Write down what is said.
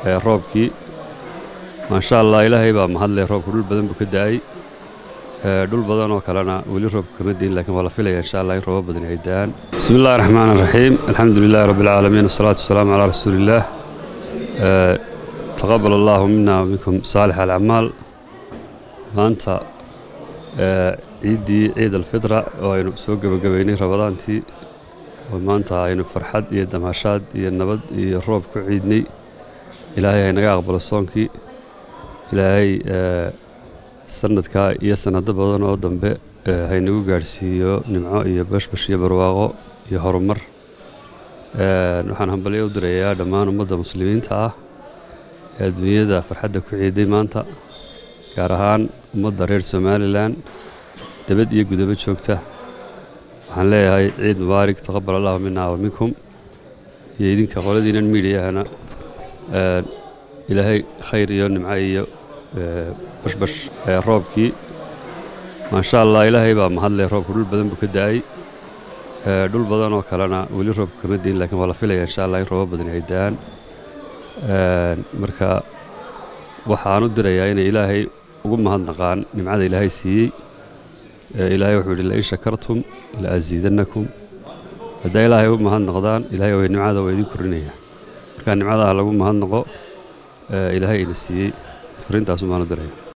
roobkii maasha allah ilaahay baa mahadleh roobku dhul badan buu ka da'ay dhul badan oo kalena weli roobku kama diin lakiin waa la filaya insha allah in roobo badani ay da'aan bismi illahi raxmaan raxiim alxamdu lilahi rabbi alcaalamiin wasalaatu wasalaamu calaa rasuuliillaah taqabal allahu mina waminkum saalix alacmaal maanta ciiddii ciid alfitra oo aynu soo gebagabaynay rabadaantii oo maanta aynu farxad iyo damaashaad iyo nabad iyo roob ku ciidnay ilaahay haynaga aqbalo soonkii ilaahay sanadkaa iyo sanado badan oo dambe haynagu gaadhsiiyo nimco iyo bashbash iyo barwaaqo iyo horumar waxaan hambalyo u dirayaa dhammaan ummadda muslimiinta ah ee adduunyada farxadda ku ciiday maanta gaar ahaan ummadda reer somalilan debad iyo gudabo joogta waxaan leeyahay ciid mubaarig taqabal allahu mina wa minkum iyo idinka qoladiinan miidiyahana ilaahay khayr iyo nimco iyo bashbash roobkii maasha allah ilaahay baa mahadleh roobku dhul badan buu ka da'ay dhul badan oo kalena weli roobku kama diin lakiin waa la filaya insha allah in roobo badani ay da'aan marka waxaan u dirayaa inay ilaahay ugu mahadnaqaan nimcada ilaahay siiyey ilaahay wuxuu yidhi lain shakartum la asiidannakum haddaa ilaahay u mahadnaqdaan ilaahay way nimcada waa idin kordhinaya marka nimcadaha lagu mahadnaqo ilaahay ina siiyey fariintaasu baan u diraya